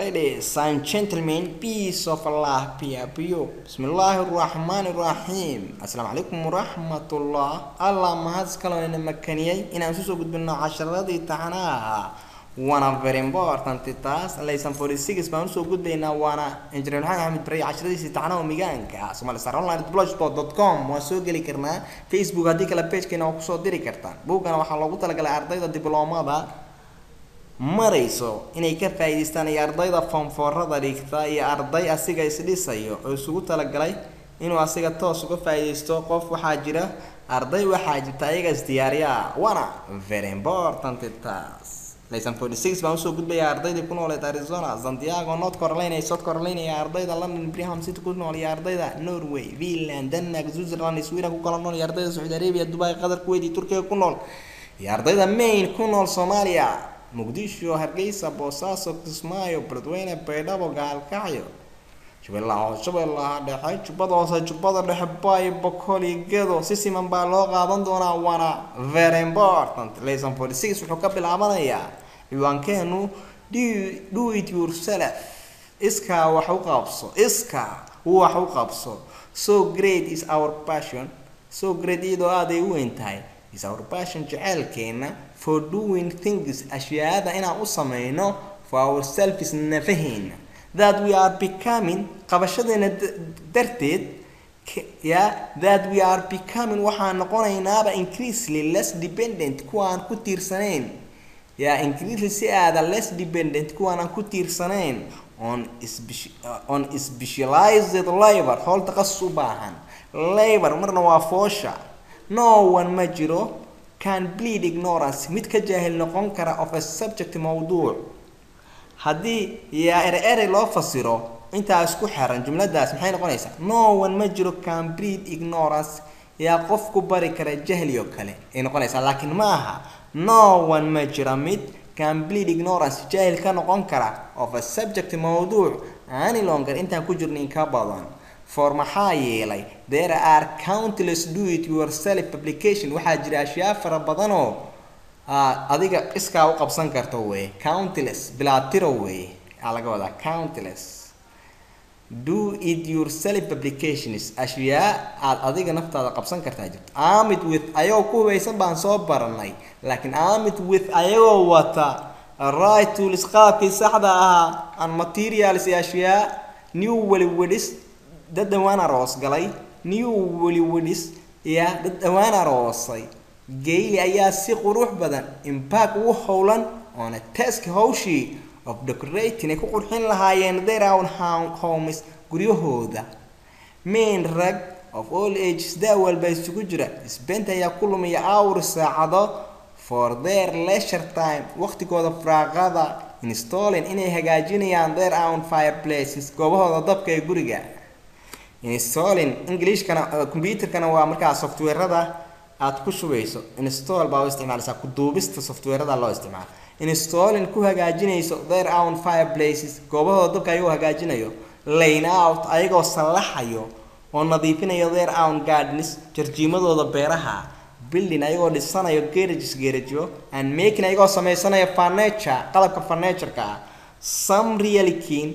ladies and gentlemen, peace of Allah be upon you. Bismillahirrahmanirrahim. Assalaamu calaykum waraxmatullah. Allah mahad iskale ina makaniyay inaan isu soo gudbino casharadii taxanaha. Waana very important taas laysan 46 baan usoo gudbaynaa waana injineer maxamed axmed bari casharadiisii taxanaha migaanka Somali Star Online blogspot.com waa soo geli karnaa Facebook haddii kale page-keena waa kusoo diri kartaan buugana waxaa loogu talagalay ardayda dibloomada marayso inay ka faa'iidaystaan iyo ardayda foomfoorada dhigta iyo arday asiga isdhisayo oo isugu talagalay inuu asiga toos uga faa'iidaysto qof waxaa jira arday waxaa jirta ayaga isdiyaariya waana very important taas lesson forty six baan usoo gudbaya ardaydii ku nooleed arizona santiago north carolina iyo south carolina iyo ardayda london birmingham city ku nool iyo ardayda norway finland denmark switzerland sweden ku kala nool iyo ardayda sacuudi arabia dubai qatar kuwait iyo turkiga ku nool iyo ardayda maine ku nool soomaaliya muqdisho hargeysa boosaaso kismaayo beledweyne baydhabo gaalkacyo jubbalaha hoose jubbalaha dhexe jubbada hoose jubbada dhexe bayo bokoli gedo si siman baa loo qaadan doonaa waana very important lesson forty six wuxuu ka bilaabanayaa ciwaankeenu do, do it yourself iskaa wax u qabso iskaa wax u qabso so great is our passion so great iyadoo aaday u weyn tahay is our passion jeceelkeena for doing things ashyaada inaan u sameyno for ourselves nafaheena that we are becoming qabashadeena darteed ya that we are becoming waxaan noqonaynaaba increasingly less dependent kuwaan ku tiirsanayn ya increasingly si aada less dependent kuwaan aan ku tiirsanayn on on specialized labor howl taqasus u baahan labor marna waa foosha no one ma jiro can bleed ignorance mid ka jaahil noqon kara of a subject mawduuc haddii yaa ere erey loo fasiro intaa isku xiran jumladaas maxay noqonaysaa no one ma jiro can bleed ignorance yaa qof ku bari kara jahli oo kale ay noqonaysaa laakiin ma aha no one ma jira mid can bleed ignorance jaahil ka noqon kara of a subject mawduuc any longer intaan ku jirnin ka badan for maxaa yeelay there are countless do it yourself publication waxaa jira ashyaa fara badanoo adiga iskaa u qabsan karto wey countless bilaatiro wey aa laga wadaa countless do it yourself publications ashyaa aad adiga naftaada qabsan kartaa jirto amit with ayagoo ku hubaysan baan soo baranay laakiin amit with ayagoo wata right tools qaabkii saxda ahaa and materials iyo ashyaa new weliwedhis dad dhawaan aroos galay new weliwedhis ya dad dhawaan aroosay gayli ayaa si qurux badan impact ugu howlan oona task hawshii of decorating ay ku qurxin lahaayeen their own homes guryahooda main rag of all ages daa walba isugu jira spent ayaa ku lumiya hour saacado for their leisure time waqtigooda firaaqada installing inay hagaajinayaan their own fireplaces goobahooda dabka ee guriga installing englishkana computerkana waa markaa softwarada aad ku shubeyso install baa u isticmaalaysaa ku duubista softwarada loo isticmaalo installing ku hagaajinayso their own fireplaces goobahooda dabka ayagoo hagaajinayo lane out ayagoo sallaxayo oo nadiifinayo their own gardens jarjiimadooda beeraha building ayagoo dhisanayo garages garageyo and making ayagoo sameysanayo furniture qalabka furnitureka ah some really keen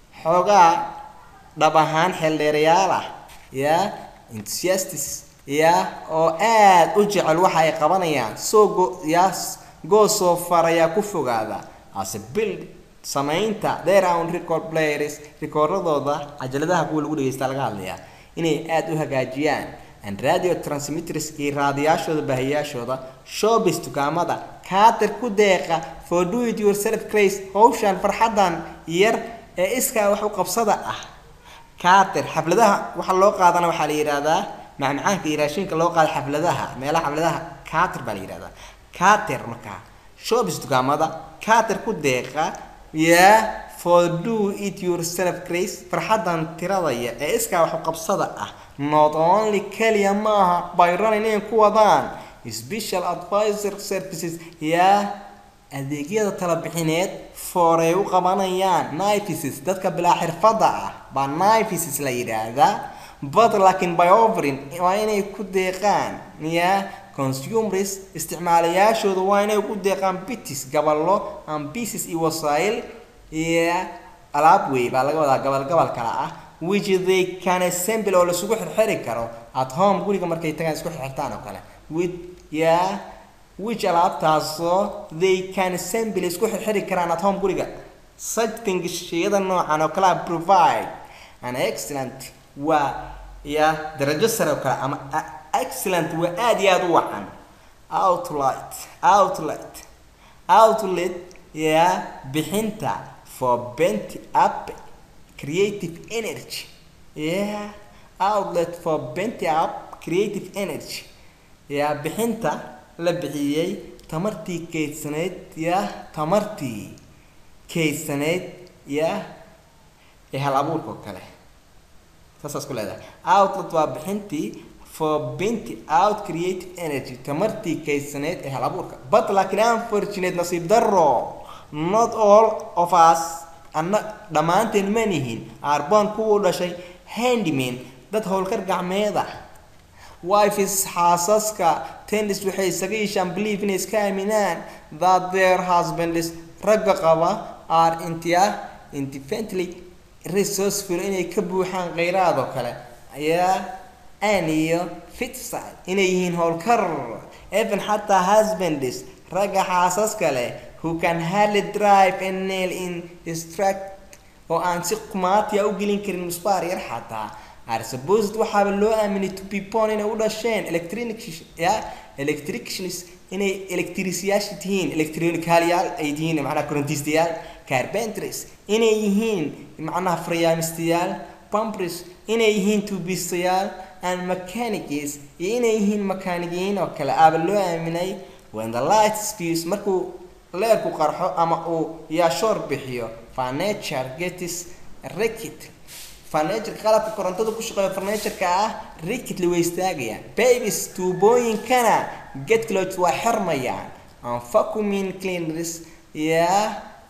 xoogaa dhab ahaan xeeldheerayaal ah yaa enthusiastis ya oo aada u jecel waxa ay qabanayaan soo go yaa goo soo far ayaa ku fogaada ase build samaynta their own record players rikoordadooda cajaladaha kuwa lagu dhageysta laga hadlayaa inay aada u hagaajiyaan and radio transmitters iyo raadiyaashooda baahiyaashooda showbiz dukaamada kaatir ku deeqa for do it yourself craze hawshan farxadan yar ee iskaa wax u qabsada ah kaatir xafladaha waxa loo qaadana waxaa la yidhaahdaa macmacaanka iyo raashinka loo qaada xafladaha meelaha xafladaha kaatir baa la yidhahdaa kaatir markaa showbiz dukaamada kaatir ku deeqa yaa for do it yourself grace farxadan tiradaya ee iskaa wax qabsada ah not only keliya maaha byron inay ku wadaan special advisor services yaa adeegyada talabixineed for ay u qabanayaan nifices dadka bilaa xirfada ah baa nifices la yidhaahdaa but laakiin by offering waa inay ku deeqaan ya consumers isticmaalayaashooda waa inay ku deeqaan bitis gaballo and pieces iyo wasaayil iyo alaab wey baa laga wadaa gobol gobol kale ah which they can assemble oo laisugu xirxiri karo at home guriga markay tagaan isku xirxirtaan oo kale with yeah which alaabtaasoo they can assemble isku xirxiri karaan at home guriga such things shayada noocan oo kale ah provide an excellent waa ya darajo sare oo kale ama excellent waa aada iyo aada u wacan outlet outlet outlet ya bixinta for bent up creative energy yeah outlet for bent up creative energy ya bixinta la bixiyey tamartii kaydsanayd ya tamartii kaydsanayd ya ee hal abuurka oo kale saasaas ku leedahay outlet waa bixintii for binti out creative energy tamartii kaydsanayd ee hal abuurka but laakiin unfortunate nasiib darro not all of us anna dhammaanteen ma nihin arbon kuwuu dhashay handyman dad howlkar gacmeed ah wifes xaasaska tendis waxay isaga yeeshaan believe inay iska aaminaan that their husbands ragga qaba are intia independently resourceful inay ka buuxaan kheyraad oo kale ayaa an iyo fitside inay yihiin howlkar even xataa husbands ragga xaasaska leh who can hardly drive a nail in distract oo aan si qumaatiya u gelin karin musbaar yar xataa are supposed waxaaba loo aaminay to be born inay u dhasheen electronic ya electricians inay electriciyaasha tihiin electronicalyaal ay tihiin macnaha korontistayaal carpenters inay yihiin macnaha faryaamistayaal pumpers inay yihiin tubistayaal and mechanics iyo inay yihiin makaanigiyiin oo kale aaba loo aaminay when the light spears markuu leerku qarxo ama uu yaashoor bixiyo furniture gets ricked furniture qalabka korontada ku shaqeeya furnitureka ah ricketly way istaagayaan babies tuubooyinkana get clothes waa xirmayaan and vacuuming cleaners yaa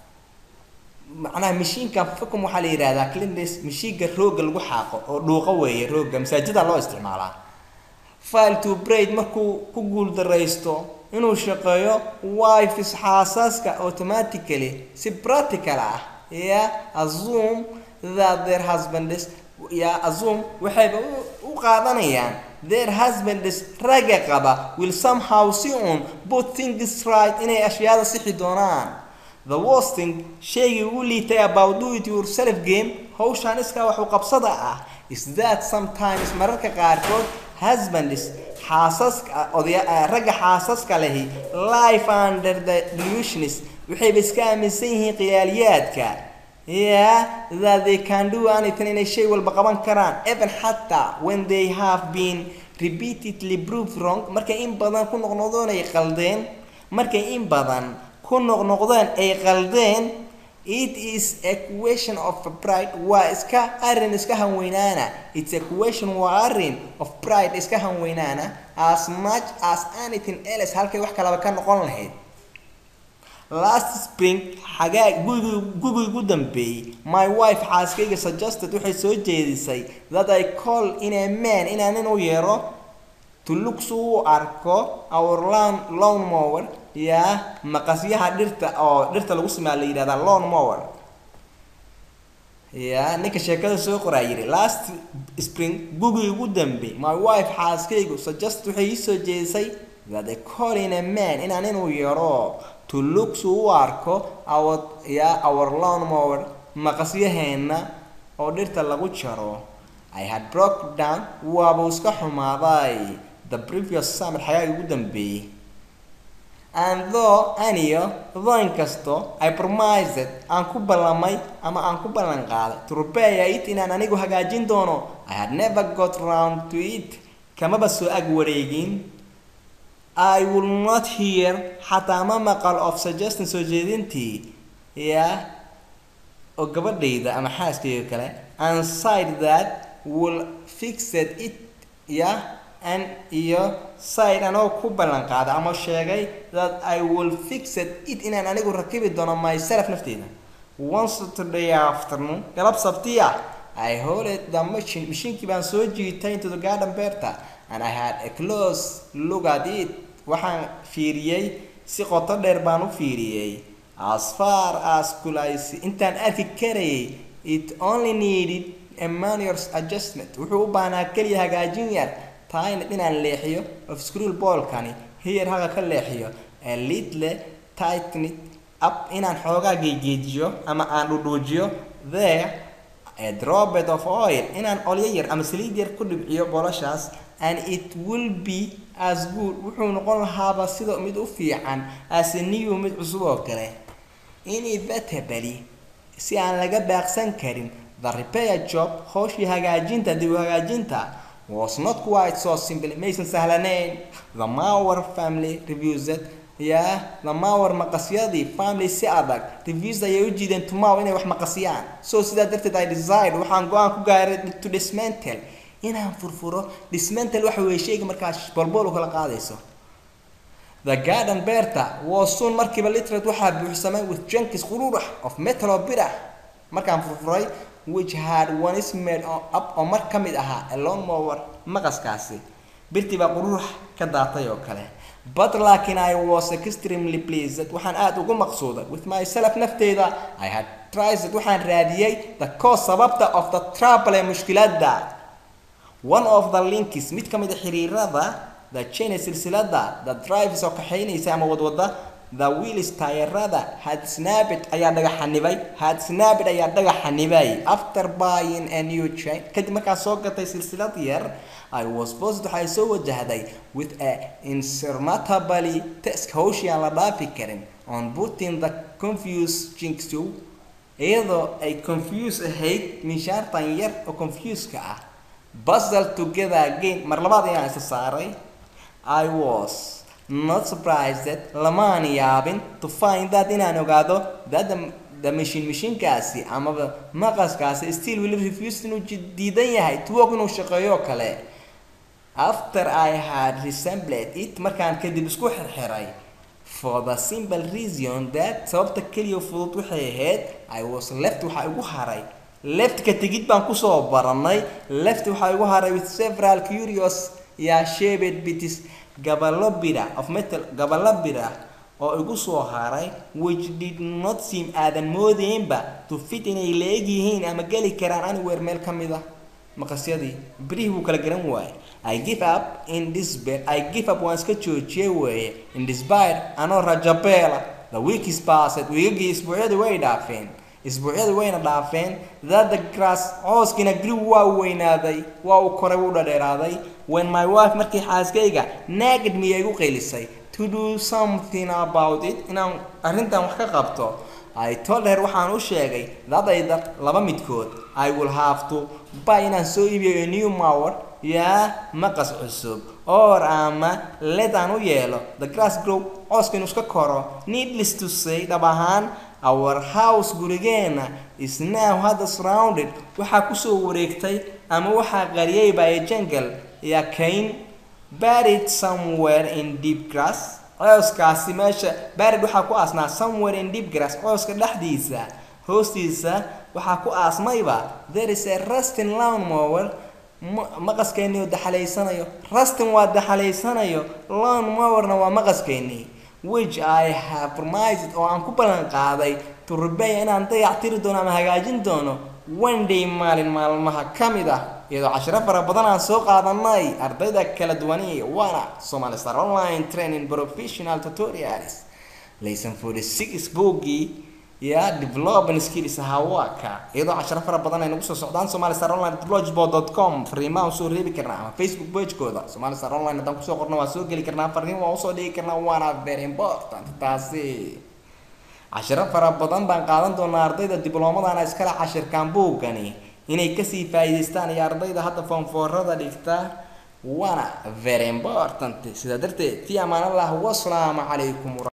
macnaha mashiinka vacuum waxaa la yidhahdaa cleaners mashiinka rooga lagu xaaqo oo dhuuqo weeye rooga masaajida loo isticmaalaa file to braid markuu ku guuldaraysto inuu shaqeeyo wifes xaasaska automatically si practical ah ya assume that their husbands ya assume waxayba u qaadanayaan their husbands ragga qaba will somehow si un put things right inay ashyaada sixi doonaan the worst thing shaygii ugu liitay about do it yourself game hawshaan iskaa waxu qabsada ah is that sometimes mararka qaarkood husbands xaasaska odaya ragga xaasaska lehi life under the delusions waxayba iska aaminsan yihiin khiyaaliyaadka yeah that they can do anything inay shay walba qaban karaan even xataa when they have been repeatedly proved wrong markay in badan ku noqnoqdeen ay qaldeen markay in badan ku noqnoqdeen ay qaldeen it is a question of pride waa iska arrin iska hanweynaana it's a question waa arrin of pride iska hanweynaana as much as anything else halkay wax kalaba ka noqon lahayd last spring xagaa gugi gugii ugu dambeeyey my wife xaaskayga suggested waxay soo jeedisay that i call in a man inaan inu yeero to look su u arko our lawn lawn mower yaa maqasyaha dhirta oo dhirta lagu sameeya la yidhahdaa lawn mower ya ninka sheekada soo qoraa yidhi last spring gugii ugu dambe my wife xaaskaygu suggest waxay ii soo jeedisay that a call in a man inaan inuu yeero to look su u arko our ya our lawn mower maqasyaheena oo dhirta lagu jaro i had broke down waabuu iska xumaaday the previous summer xagaagii ugu dambeeyey and though aniyo though inkasto i promised aan ku ballamay ama aan ku ballan qaaday to repair it inaan anigu hagaajin doono i had never got round to it kamaba soo ag wareegin i will not hear xataa ma maqal of suggestion soo jeedintii ya oo gabadhayda ama xaaskayga kale and side that will fixed it ya an iyo side anoo ku ballan qaaday ama sheegay that i will fixed it inaan anigu rakibi doono myself nafteeda one saturday afternoon galab sabti ah i holed the machine mashiinkii baan soo jiitay into the garden beerta and i had a close look at it waxaan fiiriyey si qoto dheer baan u fiiriyey as far as kulays intaan arki karayay it only needed a minor adjustment wuxuu u baahnaa keliya hagaajin yar taayna inaan leexiyo of scroll ballkani here haga ka leexiyo a little tighten it up inaan xoogaa geegeejiyo ama aan dhudhuujiyo there a droplet of oil inaan olyo yar ama saliid yar ku dhibciyo bolashaas and it will be as good wuxuu noqon lahaaba sida mid u fiican as a new mid cusub oo kale inevitably si aan laga baaqsan karin the repair job howshii hagaajinta dib u hagaajinta was not quite so simple maysan sahlanayn the Mauer family reviews it yeah the Mauer maqasyadii family si adag reviews ayay u jiideen tomorrow inay wax maqasiyaan so sidaa darteed I decide waxaan go-aan ku gaaray to dismantle inaan furfuro dismantle waxa weeye shayga markaas bolbol u kala qaadayso the garden beerta was soon markiiba literate waxaa buuxsamay with junkies qururax of metal oo bir ah markaan furfuray which had one is made up oo mar ka mid ahaa a lawn mower maqaskaasi birtii baa qururax ka daatay oo kale but laakiin I was extremely pleased waxaan aada ugu maqsuuday with myself nafteyda I had tried waxaan raadiyey the cause sababta of the trouble ee mushkiladda one of the links mid ka mid a xiriirada the chain silsilada the drives oo kaxaynaysa ama wadwada the wheels tayarada had snapped ayaa dhagaxanibay had snapped ayaa dhagaxanibay after buying a new chain kadib markaa soo gatay silsilad yar I was posed waxay soo wajahday with a insurmountably task hawshii aan la dhaafi karin on putting the confused jinx to iyadoo ay confuse ahayd minshaartan yar oo confuse-ka ah puzzle together again mar labaad ayaan isa saaray I was not surprised that lamaan yaabin to find that inaan ogaado that the, the machine mashiinkaasi amaba maqaskaasi still will refuse inuu diidan yahay to work inuu shaqeeyo kale after I had resembled it markaan kadib isku xirxiray for the simple reason that sababta keliya fudud waxay ahayd I was left waxaa igu haray left ka tegid baan kusoo baranay left waxaa igu haray with several curious yaa shaped bits gaballo bira of metal gaballo bira oo igu soo haray which did not seem aadan moodeynba to fit inay leeg yihiin ama geli karaan anywhere meel ka mid ah maqasyadii birihii buu kala garan waayay I give up in despair I give up waan iska joojiyay weeye in despair anoo rajabeela the week is passed wiigagii isbuucyadii way dhaafeen isbuucyadii wayna dhaafeen that the grass cooskiina grew waa weynaaday waa uu koray wuu dhadheeraaday when my wife markii xaaskayga naagid miyay igu qaylisay to do something about it inaan arrintan wax ka qabto I told her waxaan u sheegay dadayda laba midkood I will have to buy inaan soo iibiyo a new mower yaa maqas cusub or ama let aan u yeelo the grass grow cooska inuu iska koro needless to say dhab ahaan our house gurigeena is now hadda surrounded waxaa kusoo wareegtay ama waxaa qariyay by a jungle yaa kayn buried somewhere in deep grass cooskaasi meesha buried waxaa ku aasnaa somewhere in deep grass cooska dhexdiisa hoostiisa waxaa ku aasmayba there is a rustin lawn mower maqaskeennii oo daxalaysanayo rustin waa daxalaysanayo lawn mowerna waa maqaskeennii which I have promised oo aan ku ballan qaaday to repair inaan dayac tiri doono ama hagaajin doono one day maalin maalmaha ka mid ah iyadoo cashiro fara badan aan soo qaadanay ardayda kala duwani waana Somali Star Online Training Professional Tutorials lesson 46 boogii ya development skills hawaka iyadoo cashiro fara badan ay nagu soo socdaan Somali Star Online blogspot.com fariimaha soo reebi karnaa ama Facebook page-kooda Somali Star Online haddaan kusoo qorno waa soo geli karnaa fariin waa usoo dhigi karnaa waana very important taasi cashiro fara badan baan qaadan doonaa ardayda dibloomadaana iskale cashirkan buugani inay kasii faa'iidaystaan iyo ardayda hadda foonfoorada dhigta waana very important sidaa darteed fi amaan allah wasalaamu calaykum